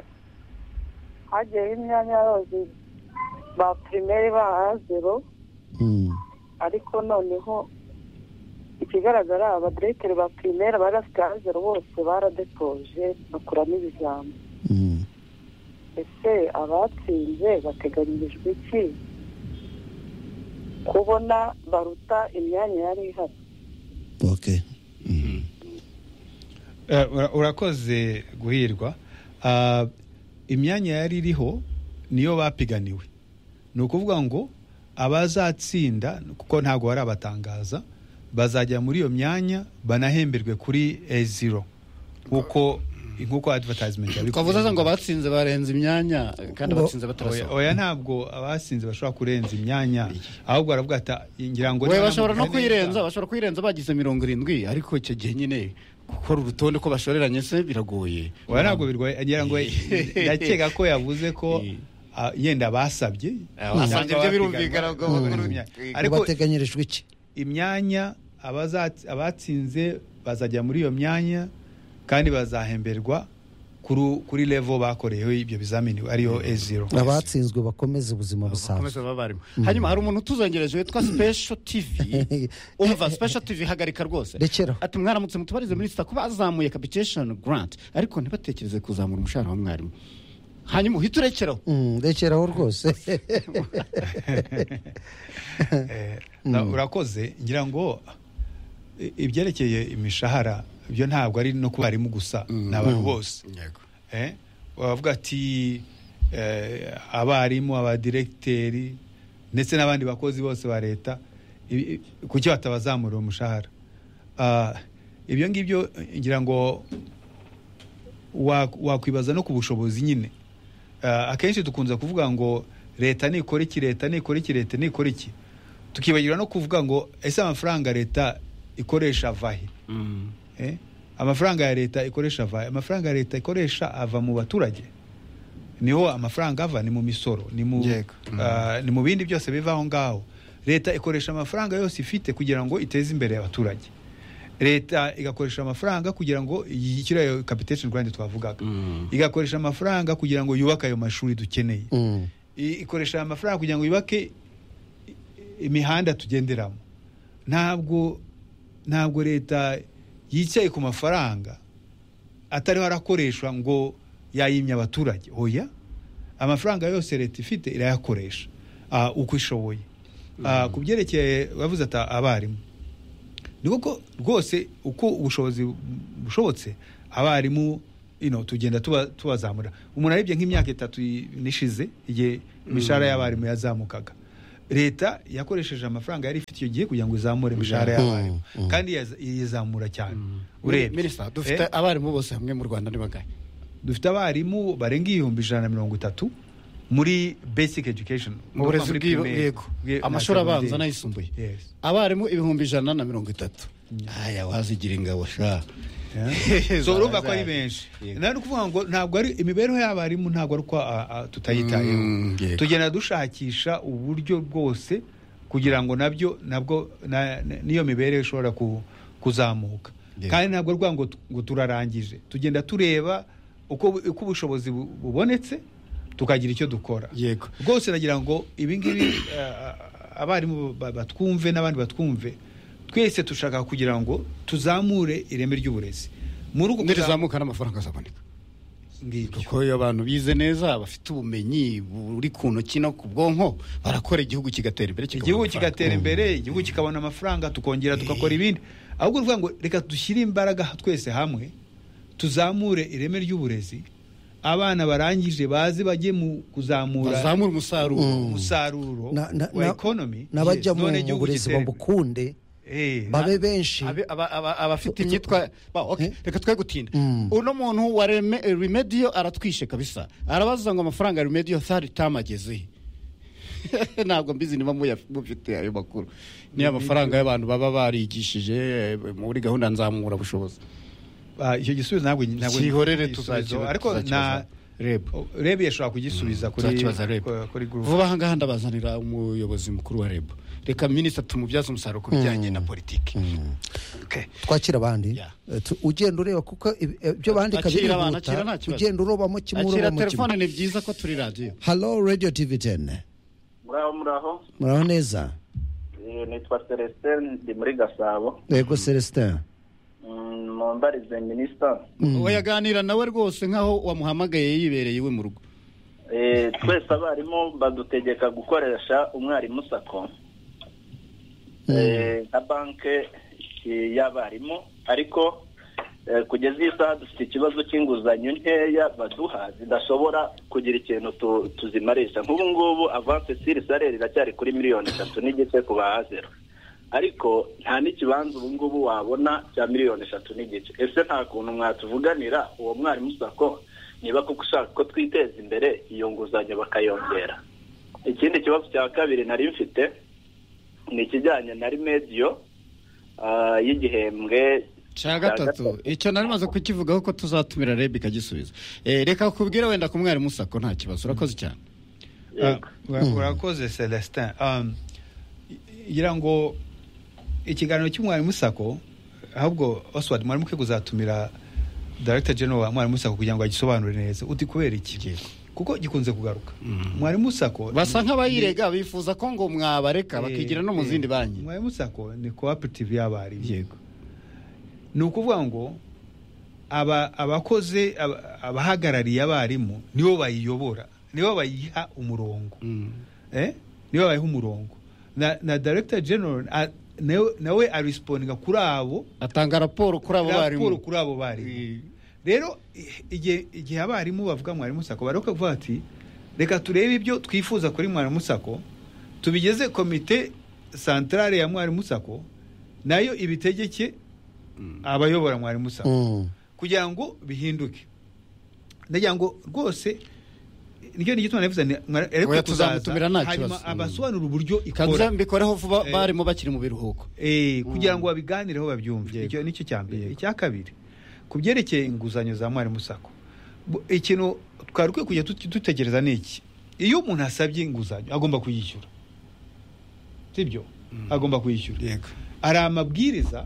hagiyeho imyanya y'abayobozi ba pirimeri bahaha zero Mm. ariko noneho ikigaragara abaderekiteri ba pirimeri bari bafite ha zero bose baradetoje bakuramo ibizami Mm. ese abatsinze bateganyirijwe iki kubona baruta imyanya yari ihari ok Eh, ura- urakoze guhirwa Ah, imyanya yari iriho niyo bapiganiwe ni ukuvuga ngo abazatsinda kuko ntabwo barabatangaza bazajya muri iyo myanya banahemberwe kuri a0 nk'uko nk'uko advertisement yabikoze. twavuze ngo abatsinze barenze imyanya kandi Ngo- abatsinze Oya- batarasohoka oya ntabwo abasinze bashobora kurenza imyanya ahubwo baravuga ati ngira ngo we niba bashobora no namubwira neza- kuyirenza bashobora kuyirenza bagize mirongo irindwi ariko icyo gihe nyine gukora urutonde ko bashoreranye se biragoye oya ntabwo birwaye ngira ngo ndakeka ko yavuze ko Eh. ah, yenda basabye Ah, basabye cyangwa byo birumvikana abapiganwa. ubwo bakora Mm. imyanya. ariko bateganyirijwe iki imyanya abaza- abatsinze bazajya muri iyo myanya kandi bazahemberwa kuru- kuri level bakoreyeho ibyo bizamini ariyo a0 abatsinzwe bakomeze ubuzima bakomeza busanzwe baba barimo hanyuma hari umuntu utuzongereje witwa special tv umva special tv hagarika rwose Rekeraho. ati mwaramutse mutubarize minisita kuba azamuye capitation grant ariko ntibatekereze kuzamura umushahara wa mwarimu hanyuma uhita urekeraho Mm, rekeraho rwose Eh, na- urakoze ngira ngo i- ibyerekeye imishahara byo ntabwo ari no ku barimu gusa ni abantu bose yego Eh, baravuga ati eh, abarimu abadiregiteri ndetse n'abandi bakozi bose ba leta i- i- kuki batabazamurira umushahara Ah, ibyo ngibyo eh, ngira ngo wa- wakwibaza no ku bushobozi nyine Ah, akenshi dukunze kuvuga ngo leta nikora iki leta nikora iki leta nikora iki tukibagirwa no kuvuga ngo ese amafaranga leta ikoresha ava he Mm. Eh, amafaranga ya leta ikoresha ava amafaranga ya leta ikoresha ava mu baturage niho amafaranga ava ni mu misoro ni mu, Yego. ah, ni mu bindi byose biva aho ngaho leta ikoresha amafaranga yose ifite kugira ngo iteze imbere abaturage leta igakoresha amafaranga kugira ngo yishyure ayo capitation grant twavugaga Mm. igakoresha amafaranga kugira ngo yubake ayo mashuri dukeneye Mm, I- ikoresha amafaranga kugira ngo yubake i- imihanda tugenderamo ntabwo ntabwo leta yicaye ku mafaranga atariho arakoreshwa ngo yayimye abaturage oya amafaranga yose leta ifite irayakoresha ah, uko ishoboye Ah, ku byerekeye bavuze ati abarimu ni kuko rwose uko ubushobozi bushobotse abarimu you know, tugenda tuba- tubazamura umuntu arebye nk'imyaka itatu i- nishize igihe imishahara y'abarimu yazamukaga leta yakoresheje amafaranga yari ifite icyo gihe kugira ngo izamure imishahara Mm, y'abarimu mm. kandi yaza- yizamura cyane urebye Minisita, Eh? dufite abarimu bose hamwe mu rwanda ni bangahe dufite abarimu barenga ibihumbi ijana na mirongo itatu muri basic education mu burezi bw'i- bwego amashuri abanza n'ayisumbuye abarimu ibihumbi ijana na mirongo itatu aya wazigira ingabo sha so urumva ko ari benshi Yego. nari kuvuga ngo ntabwo ari imibereho y'abarimu ntabwo ari uko a- a- tutayitayeho Mm, yego. tugenda dushakisha uburyo bwose kugira ngo nabyo nabwo na- na- n'iyo mibereho ishobora ku- kuzamuka Yego. kandi ntabwo rwa ngo tu- ngo turarangije tugenda tureba uko bu- uko ubushobozi bu- bubonetse tukagira icyo dukora yego rwose nagira ngo ibingibi abarimu ba- batwumve n'abandi batwumve twese dushaka kugira ngo tuzamure ireme ry'uburezi muri uko nirizamuka n'amafaranga azaboneka ngibyo kuko iyo abantu bize neza bafite ubumenyi buri ku ntoki no ku bwonko barakora igihugu kigatera imbere kikabona igihugu amafaranga. kigatera imbere igihugu kikabona amafaranga tukongera tugakora ibindi ahubwo uvuga ngo reka dushyire imbaraga twese hamwe tuzamure ireme ry'uburezi abana barangije baze bajye mu kuzamura bazamura umusaruro umusaruro Na- na- wa na- ekonomi n'abajya mu none igihugu burezi gitere imbere. babukunde Eh, na- babe benshi Abe- aba- aba- abafite imyitwa ba, okay, Eh? reka twe gutinda Mm. uno muntu wa Reme- remediyo aratwishe kabisa arabaza ngo amafaranga ya remediyo sari tamageze ntabwo mbizi niba muya- mufite ayo makuru niyo amafaranga y'abantu baba barigishije eh, muri gahunda nzamura bushobozi Ah, icyo gisubizo ntabwo ntabwo kihorere igisubizo. tuzakibaza ariko na reba rebe yashobora kugisubiza kuri tuzakibaza reba ku- kuri group vuba aha ngaha ndabazanira umuyobozi mukuru wa reba reka minisita tumubyaze umusaruro ku bijyanye na politiki Okay. twakira abandi Yeah. Eh, tu- ugenda ureba kuko ib- ibyo bandika Akira abantu, birihuta akira nta kibazo. ugenda urobamo kimwe akira urobamo kimwe telefone ni byiza ko turi radiyo halo radiyo tivi teni muraho muraho muraho neza Eh, nitwa celestin ndi muri gasabo yego celestin Mm, mumbarize minisita uwo yaganira nawe rwose nk'aho wamuhamagaye yibereye iwe mu rugo Eh, twese abarimu badutegeka gukoresha umwarimu sako Eh, nka banke eh, y'abarimu ariko eh, kugeza iyi saha dufite ikibazo cy'inguzanyo nkeya baduha zidashobora kugira ikintu tu- tuzimarisha nk'ubu ngubu avance siri salere iracyari kuri miliyoni eshatu n'igice ku bahazero ariko nta n'ikibanza ubu ngubu wabona cya miliyoni eshatu n'igice ese nta kuntu mwatuvuganira uwo mwarimu sako niba kuko ushaka ko twiteza imbere iyo nguzanyo bakayongera ikindi kibazo cya kabiri nari mfite ni ikijyanye na remediyo ah, y'igihembwe cya gatatu icyo nari maze kukivugaho ko tuzatumira reb ikagisubiza Eh, reka kubwira wenda ku mwarimu sako nta kibazo urakoze cyane Ah, ura- urakoze celestin Um, i- ngira ngo ikiganiro cy'umwarimu sako ahubwo oswald mwarimu ke kuzatumira director general wa mwarimu sako kugira ngo agisobanure neza uti kubera iki kuko gikunze kugaruka mwarimu sako basa nk'abayirega bifuza ko ngo mwabareka bakigira no mu Eh, zindi eh, banki mwarimu sako ni cooperative y'abarimu yego ni ukuvuga ngo aba abakoze aba- abahagarariye abarimu nibo bayiyobora nibo bayiha umurongo Mm. eh? nibo bayiha umurongo na, na director general a, nawe, nawe arispondinga kuri abo atanga raporo kuri abo raporo barimu kuri abo barimu rero i- igihe igihe abarimu bavuga mwarimu sako bareka kuvuga ati reka turebe ibyo twifuza kuri mwarimu sako tubigeze komite santrale ya mwarimu sako nayo ibitegeke abayobora mwarimu sako Mm. kugira ngo bihinduke ndagira ngo rwose nicyo ni igituma navuze nti mwa- ariko Oya, kuzaza, tuzamutumira nta hanyuma kibazo. abasobanura uburyo kanza ikora mbikoreho vuba Eh. barimu bakiri mu biruhuko Eh, kugira ngo babiganireho babyumve Yego. icyo nicyo cya mbere Yego. icya kabiri ku byerekeye inguzanyo za mwarimu sako bu- ikintu twari dukwiye kujya tut- dutekereza ni iki iyo umuntu asabye inguzanyo agomba kuyishyura sibyo agomba kuyishyura yego hari amabwiriza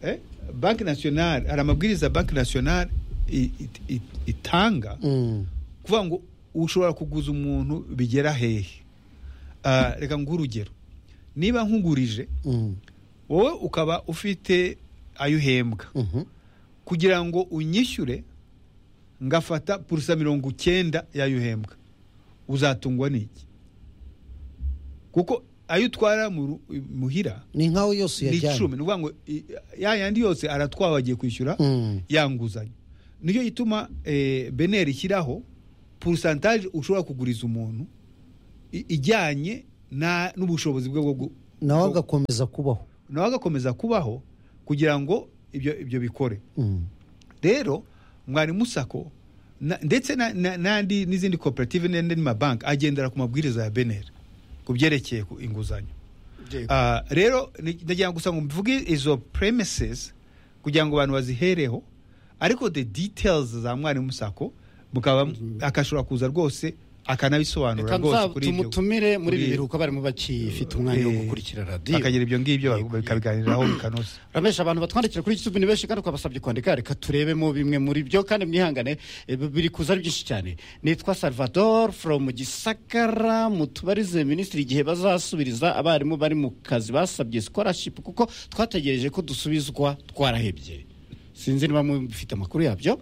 eh, banki nasiyonari hari amabwiriza banki nasiyonari i- i- i- itanga Mm. kuvuga ngo ushobora kuguza umuntu bigera hehe Ah, reka nguhe urugero niba nkugurije Mm. wowe ukaba ufite ayo uhembwa Mhm. kugira ngo unyishyure ngafata purusa mirongo icyenda y'ayo uhembwa uzatungwa n'iki kuko ayo utwara mu- muhira ni nkaho yose ni icumi ni uyajyanye ukuvuga ngo i- ya yandi yose aratwawe agiye kwishyura Mm. ya nguzanyo niyo ituma eh, beneri ishyiraho porosantaje ushobora kuguriza umuntu i- ijyanye na- n'ubushobozi bwe bwo gu- nawe bwo- agakomeza kubaho nawe agakomeza kubaho kugira ngo ibyo ibyo bikore Mm. rero mwarimu sako na- ndetse na- na- n'andi n'izindi koperative n'andi mabanki agendera ku mabwiriza ya beneri ku byerekeye ku inguzanyo Ah, rero ni- ndagira ngo gusa ngo mvuge izo premises kugira ngo abantu bazihereho ariko the details za mwarimu sako mukaba akashobora kuza rwose akanabisobanura reka rwose nza kuri ibyo tumutumire muri kuri- ibi biruhuko barimo bakifite umwanya wo Eh, gukurikira radiyo bakagira ibyo ngibyo Yego, bakabiganiraho bikanoza Ramesha abantu batwandikira kuri YouTube ni benshi kandi ukabasabye kwandika reka turebemo bimwe muri byo kandi mwihangane eh, biri kuza ari byinshi cyane nitwa Salvador from Gisakara mutubarize minisitiri igihe bazasubiriza abarimu bari mu kazi basabye scholarship kuko twategereje ko dusubizwa twarahebye sinzi niba mufite amakuru yabyo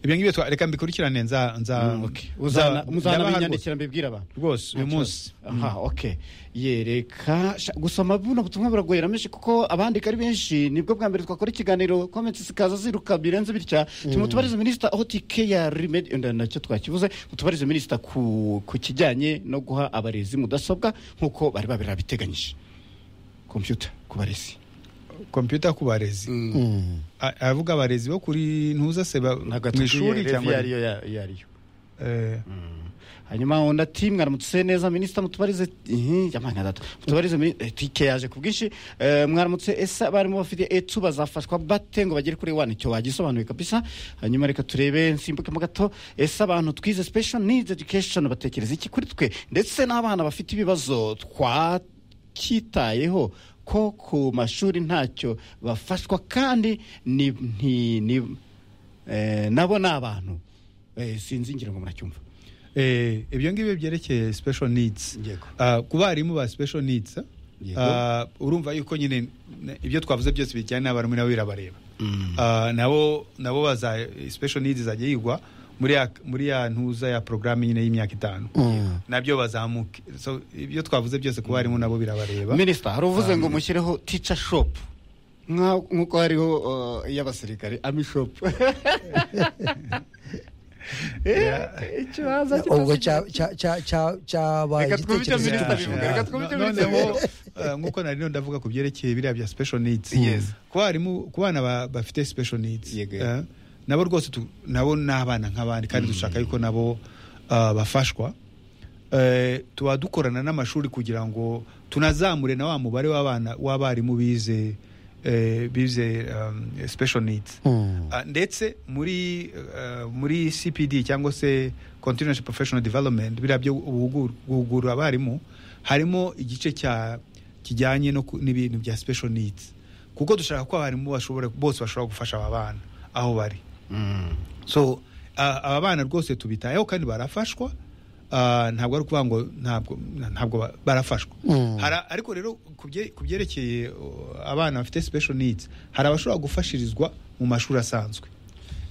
ibyo ngibyo twa- reka mbikurikirane nza nza Mm, okay. nza- Uzana- ndabaha muzanabinyandikira mbibwira abantu rwose uyu Nta kibazo. munsi aha oke yereka sha- gusoma buno butumwa buragorera menshi kuko abandika ari benshi nibwo bwa mbere twakora ikiganiro komenti zikaza ziruka birenze bitya tumutubarize minisita hotike ya remedi nacyo twakibuze mutubarize minisita ku ku kijyanye no guha abarezi mudasobwa nk'uko bari babiteganyije kompiyuta ku barezi kompiyuta ku barezi Mm. A- aravuga abarezi bo kuri ntuza se ba- ntabwo mu ishuri atubwiye rev iyo cyangwa ariyo ya- iyo ariyo Eh, hanyuma undi ati mwaramutse neza minisita mutubarize yamanga data mutubarize mini- eh, tike yaje ku bwinshi Eh, mwaramutse ese abarimu bafite etu bazafashwa bate ngo bagere kuri wani icyo wagisobanuye kabisa hanyuma reka turebe nsimbukemo gato ese abantu twize special needs education batekereza iki kuri twe ndetse n'abana bafite ibibazo twacyitayeho ko ku mashuri ntacyo bafashwa kandi ni, ni, ni, eh, nabo ni abantu Eh, sinzi ngira ngo muracyumva eh, ibyo ngibyo byerekeye special needs Yego. Ah, ku barimu ba special needs ah, Yego. ah, urumva yuko nyine n- ibyo twavuze byose bijyanye n'abarimu nabo birabareba Ah, nabo nabo baza special needs izajya yigwa muri ya muri ya ntuza ya porogaramu nyine y'imyaka itanu Mm. nabyo bazamuke so ibyo twavuze byose ku barimu nabo birabareba minisita hari uvuze ngo mushyireho tica shopu nk'uko hariho uh, iy'abasirikare ami shopu ikibanza ubwo cya- cya- cya- cya- cyabaye Reka twumve icyo igitekerezo minisitiri Yeah, bivuga, yeah. reka twumve No- ibyo noneho, bivuga. uh, nk'uko nari no ndavuga ku byerekeye biriya bya special needs Yes. ku barimu ku bana ba- bafite special needs Yego. Eh, nabo rwose tu- nabo ni abana nk'abandi kandi dushaka yuko nabo uh, bafashwa Eh, tuba dukorana n'amashuri kugira ngo tunazamure na wa mubare w'abana w'abarimu bize eh, bize um, special needs Mm. Ah, ndetse muri eh, muri cpd cyangwa se continuous professional development biriya byo guhugur- guhugura abarimu harimo igice cya kijyanye no ku- n'ibintu bya special needs kuko dushaka ko abarimu bashobora bose bashobora gufasha aba bana aho bari so ah, aba bana rwose tubitayeho kandi barafashwa Ah, ntabwo ari ukuvuga ngo ntabwo ntabwo ba- barafashwa Mm. Hari- ariko rero ku bye- ku byerekeye uh, abana bafite special needs hari abashobora gufashirizwa mu mashuri asanzwe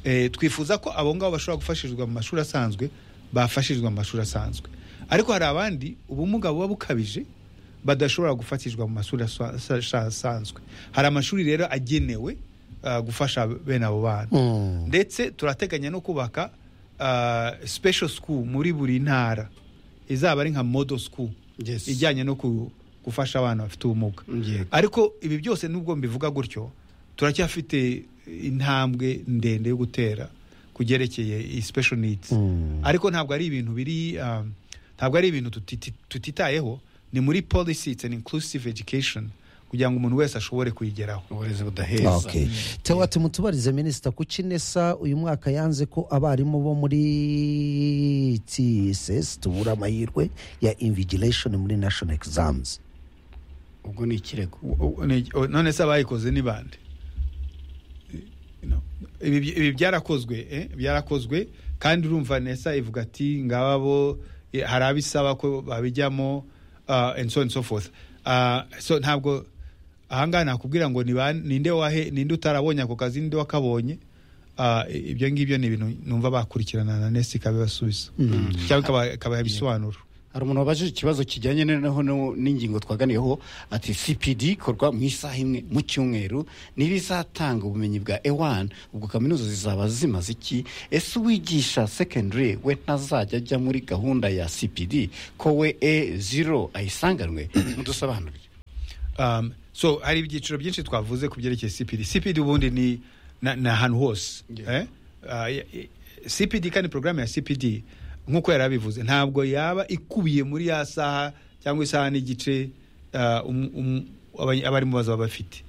Eh, twifuza ko abo ngabo bashobora gufashirizwa mu mashuri asanzwe bafashirizwa mu mashuri asanzwe ariko hari abandi ubumuga buba bukabije badashobora gufatishwa mu mashuri asa- asa- asa- asanzwe hari amashuri rero agenewe ah, gufasha bene abo bana Mm. ndetse turateganya no kubaka uh, special school muri buri ntara izaba ari nka model school Yes. ijyanye no ku- gufasha abana bafite ubumuga Yego. ariko ibi byose nubwo mbivuga gutyo turacyafite intambwe ndende yo gutera ku byerekeye iyi special needs Mm. ariko ntabwo ari ibintu biri um, ntabwo ari ibintu tutiti- tutitayeho ni muri policy it's an inclusive education kugira ngo umuntu wese ashobore kuyigeraho uburezi budaheza Okay. Tewa tumutubarize minisita kuki nesa uyu mwaka yanze ko abarimu bo muri TSS tubura amahirwe ya invigilation muri national exams ubwo ni ikirego U- u- ni- o- none se abayikoze ni bande No. ibi byi- ibi byarakozwe eh, byarakozwe kandi urumva nesa ivuga ati ngaba bo eh, hari abisaba ko babijyamo ah, and so and so forth Ah, so ntabwo ahangaha nakubwira ngo ni ba- ninde wahe ninde utarabonye ako kazi ninde wakabonye ah, ibyo ngibyo ni ibintu numva bakurikirana na nesi ikaba ibasubiza cyangwa ikaba- ikaba ibisobanuro hari umuntu wabajije ikibazo kijyanye noneho no- n'ingingo twaganiyeho ati cpd ikorwa mu isaha imwe mu cyumweru ntibizatanga ubumenyi bwa e1 ubwo kaminuza zizaba zimaze iki ese uwigisha secondary we ntazajya ajya muri gahunda ya cpd ko we e0 ayisanganwe mudusobanurire um, so hari ibyiciro byinshi twavuze ku byerekeye cpd cpd ubundi ni na- ni ahantu hose Yeah. eh? Ah, ya- i- cpd kandi porogaramu ya cpd nk'uko yari abivuze ntabwo yaba ikubiye muri ya saha cyangwa isaha n'igice ah, um- um- abany- abarimu bazaba bafite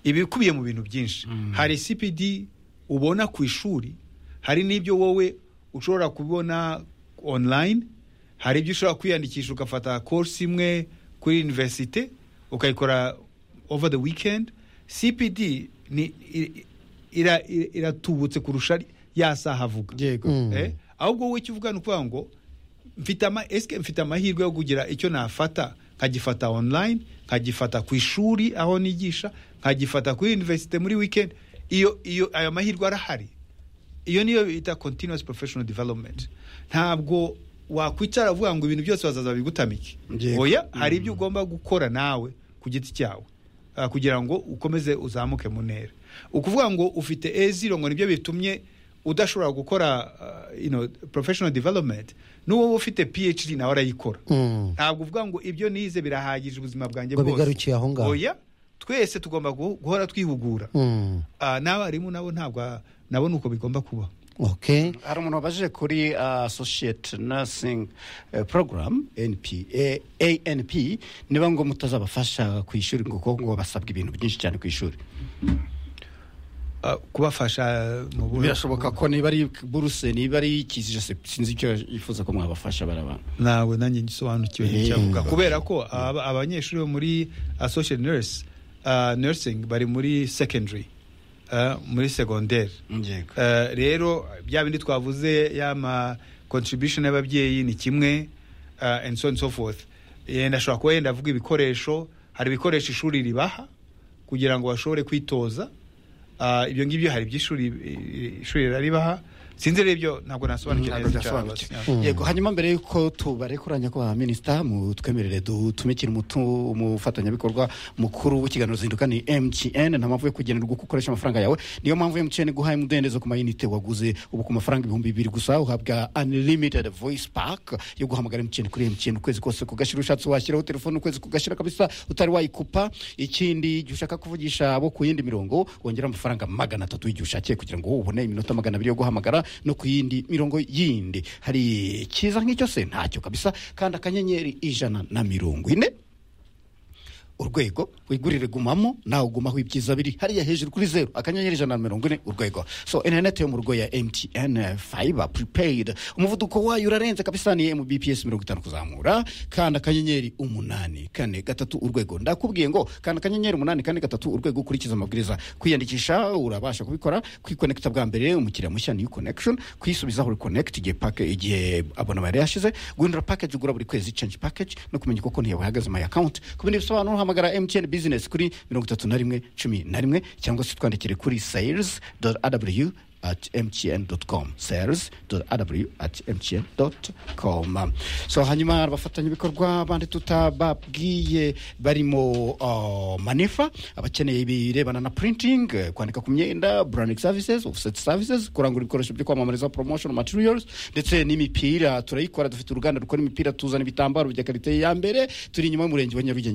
iba ikubiye mu bintu byinshi hari cpd ubona ku ishuri hari n'ibyo wowe ushobora kubona online hari ibyo ushobora kwiyandikisha ugafata course imwe kuri universite ukayikora over the weekend cpd ni i- ira- ira- iratubutse kurusha ya saha avuga yego Eh, ahubwo wowe icyo uvuga ni ukuvuga ngo mfite ama esike mfite amahirwe yo kugira icyo nafata nkagifata online nkagifata ku ishuri aho nigisha nkagifata kuri universite muri weekend iyo iyo ayo mahirwe arahari iyo niyo bita continuous professional development ntabwo wakwicara uvuga ngo ibintu byose bazaza bigutamike Yego. oya hari ibyo ugomba gukora nawe ku giti cyawe ah, kugira ngo ukomeze uzamuke mu ntera ukuvuga ngo ufite eziro ngo nibyo bitumye udashobora gukora ah, you know, professional development n'uwo ufite phd nawe arayikora Mm. ntabwo uvuga ngo ibyo nize birahagije ubuzima bwanjye Ngo bwose bigarukiye aho ngaho. oya twese tugomba guho- guhora twihugura Mm. Ah, n'abarimu nabo ntabwo ah, nabo ni uko bigomba kuba okay hari umuntu wabajije kuri uh, associate nursing uh, program NP, eh, anp niba ngo mutazabafasha ku ishuri ngo kuko ngo basabwa ibintu byinshi cyane ku ishuri Ah, kubafasha mu buryo birashoboka ko niba ari buruse niba ari ikizije se- sinzi icyo yifuza ko mwabafasha baraba ntabwo nanjye ngisobanukiwe Eh, n'icyavuga okay. kubera ko aba- abanyeshuri bo muri associate nurse ah, nursing bari muri secondary ah, muri secondaire yego Eh, rero bya bindi twavuze y'ama contribution y'ababyeyi ni kimwe eh, and so and so forth yenda ashobora kuba yenda avuga ibikoresho hari ibikoresho ishuri ribaha kugira ngo bashobore kwitoza Ah, ibyo ngibyo hari iby'ishuri eh, ishuri riraribaha sinzi rero ibyo ntabwo nasobanukira ntabwo neza icyo byasobanutse abasobanukira. yego hanyuma mbere y'uko tubarekuranya ko ba minisita mutwemerere dutumikire umutu- umufatanyabikorwa mukuru w'ikiganiro zinduka ni mtn nta mpamvu yo kugenerwa uko ukoresha amafaranga yawe niyo mpamvu mtn iguhaye umudendezo ku mayinite waguze ubu ku mafaranga ibihumbi bibiri gusa uhabwa unlimited voice pack yo guhamagara mtn kuri mtn ukwezi kose kugashira ushatse washyiraho telefone ukwezi kugashira kabisa utari wayikupa ikindi igihe ushaka kuvugisha abo ku yindi mirongo wongera amafaranga magana atatu igihe ushakiye kugira ngo ubone iminota magana abiri yo guhamagara no ku yindi mirongo yindi hari ikiza nk'icyo se ntacyo kabisa kandi akanyenyeri ijana na mirongo ine urwego wigurire gumamo nawe ugumaho ibyiza biri hariya hejuru kuri zeru akanyenyeri ijana na mirongo ine urwego so interineti yo mu rugo ya mtn fiber prepaid umuvuduko wayo urarenze kabisa ni mbps mirongo itanu kuzamura kandi akanyenyeri umunani kane gatatu urwego ndakubwiye ngo kandi akanyenyeri umunani kane gatatu urwego ukurikiza amabwiriza kwiyandikisha urabasha kubikora kwikonekita bwa mbere umukiriya mushya niyo connection kuyisubizaho reconnect igihe pake igihe abonoma yari yashize guhindura package ugura buri kwezi change package no kumenya uko konti yawe ihagaze my account ku bindi bisobanuro hamagara mtn business kuri mirongo itatu na rimwe cumi na rimwe cyangwa se twandikire kuri sales aw at mtn com sales aw at mtn com so hanyuma abafatanyabikorwa bandi tutababwiye barimo uh, manefa abakeneye ibirebana na printing eh, kwandika ku myenda branding services offset services kurangura ibikoresho byo kwamamariza promotion materials ndetse n'imipira turayikora dufite uruganda rukora imipira tuzana ibitambaro bya karite ya mbere turi inyuma y'umurenge wa nyarugenge